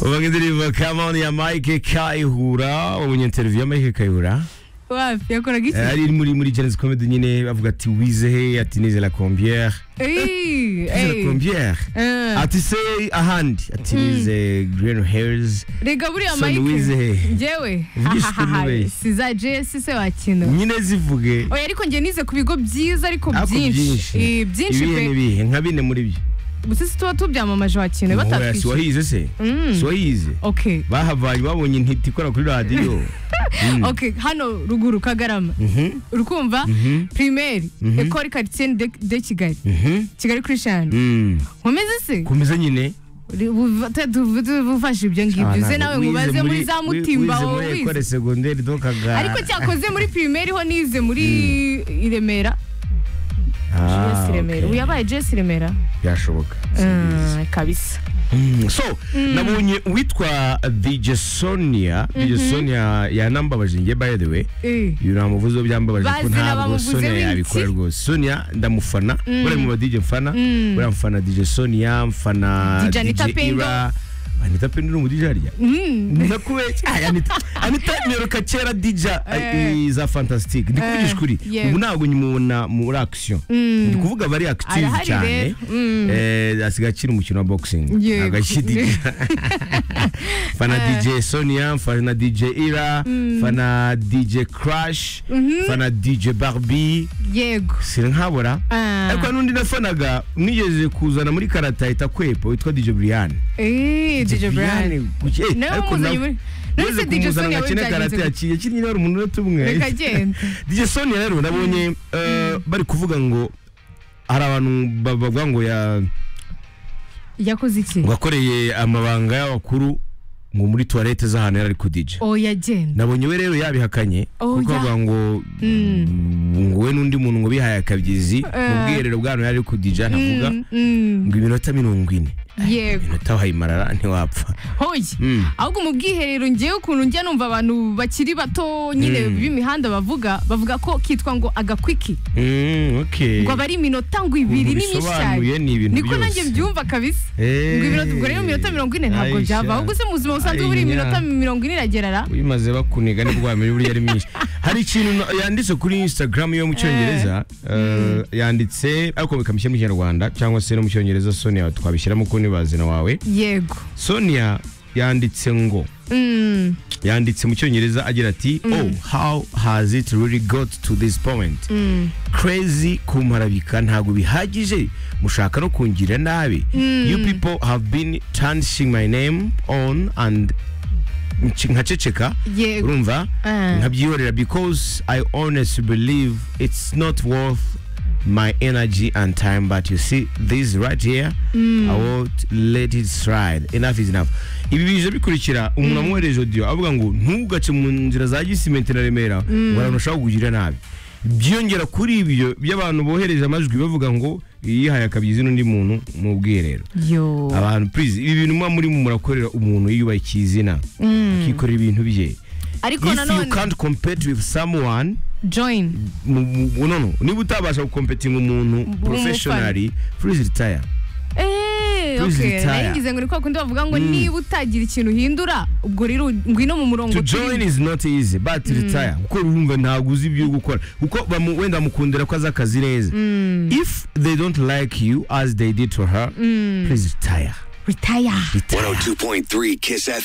uvuga indirimbo come on ya Mike Kayihura wabonye interview ya Mike Kayihura wapi yakoraga iki Eh, ari muri muri Genesis Comedy nyine bavuga ati wize he ati nize la combière Ey, nize la ey. combière Eh. ati se ahandi ati nize green hairs reka buriya So Louise mike hehe? njyewe Vugisha ukuntu ubeye. siza jesi se wakina nyine zivuge oya ariko njye nize ku bigo byiza ariko ariko byinshi Eh, byinshi ibihe pe n'ibihe nka bine muri byo sisi tuba tubyamamaje wakina Oya, si batakwishyura wahize se Mm. si wahize okay bahavanye babonye intiti ikora kuri radiyo Mm. okay hano ruguru kagarama Mhm, urukumva mhm, primaire Mhm. école quartier de, de kigali mhm, kigali christian mm. nkomeze se komeza nyine Uri- buva- te- du- du- bufashe ibyo Ah, ngibyo ntabwo. se nawe Wize nkubaze muri za wi- mutimba wize wowe muri wize ekore segonderi dokaga ariko cyakoze muri primaire ho nize muri i Remera JS Remera ubu yabaye JS Remera byashoboka Mm, kabisa Mm, so nabonye uwitwa dj sonia dj sonia yanambabaje njye by the way Eh. uyu namuvuze byambabaje ko Bazi ntabwo nabamuvuzeho sonia iki? yabikora rwose sonia ndamufana buriya mu ba dj mfana Mm. buriya mfana dj sonia mfana DJ Anita Pendo. ira anita pendo ni umudj harya Mm. ndakubeshya Ay, anita anita niruka kera dj Eh. eh, za fantastic ndikuvugisha ukuri yewe. ubu ntabwo nyimubona muri action Mm. ndi kuvuga aba ari active Arahari cyane rero. Mm. eh, asigaye akina umukino wa boxing Yego. ntabwo ashidikanya fana dj sonia fana dj ira fana dj crash fana dj barbie yego sinkabura Ah. ariko hari n'undi nafanaga mwigeze kuzana muri karata ahita kwepa witwa dj brian Eh, DJ Brian kuki- eh, nawe ariko muzanye nawe- muri Mwese Nonese DJ kumuzana Sonia ngo we akine karate byagenze yakinnye yakinnye n'abari umuntu umwe tumwe gute? reka agenda DJ Sonia rero nabonye eh, bari kuvuga ngo hari abantu ba- bavuga ngo ya- yakoze iki ngo akoreye amabanga y'abakuru ngo muri tuwarete z'ahantu yari ari ku DJ oya agenda nabonye we rero yabihakanye Oh, kuko ya. bavuga ngo mm, ngo we n'undi muntu ngo bihaye akabyizi mu Eh. bwiherero bw'ahantu yari ari ku DJ navuga Mm, mm, ngo iminota mirongo ine yego iminota wayimarara ntiwapfa hoye Mm. ahubwo mu bwiherero ngewe ukuntu njya numva abantu bakiri bato nyine Mm. b'imihanda bavuga bavuga ko kitwa ngo agakwiki Mm, okay ngo aba ari iminota ngo Ubu ibiri bisobanuye n'imyinshi ni ibintu niko nanjye byose. mbyumva kabisa ngo ibinota ubwo rero iminota mirongo ine ntabwo Aisha. byava ahubwo se mu buzima busanzwe buri Ayinya. iminota mirongo ine iragerara uyimaze bakuniga nibwo wamenya buriya ari myinshi hari ikintu na- yanditse kuri instagram yo mu cyongereza eh, yanditse ariko bikamishyira mu kinyarwanda cyangwa se no mu cyongereza sonia twabishyiramo kuko ni bazina wawe yego sonia yanditse ngo Mm, yanditse mu cyongereza agira ati oh how has it really got to this point mm. crazy kumparabika ntabwo bihagije mushaka no kungira nabi you people have been tarnishing my name on and nci- nkaceceka Yego. urumva Ah. nkabyihorera because i honestly believe it's not worth my energy and time but you see this right here i won't let it slide enough is enough ibi bije bikurikira umuntu amwohereje audio avuga ngo ntugace mu nzira za gisimenti na remera ngo abantu bashaka kukugira nabi byiyongera kuri ibyo by'abantu bohereje amajwi bavuga ngo yihaye akabyizi n'undi muntu mu bwiherero yo abantu please ibi bintu muba muri murakorera umuntu yiyubashye izina akikorera ibintu bye ariko if you nanone can't compete with someone join mu- mu- no no niba utabasha gukompetinga umuntu Umufana. professionally please retire Eh, Please okay. retire. nayigize ngo ni kwa kundi bavuga ngo niba utagira ikintu uhindura ubwo rero ngwino mu murongo to turimo. join is not easy but retire kuko urumva ntabwo uzi ibyo gukora kuko bamu- wenda mukundira ko azi akazi neza if they don't like you as they did to her please retire retire retire 102.3 Kiss FM.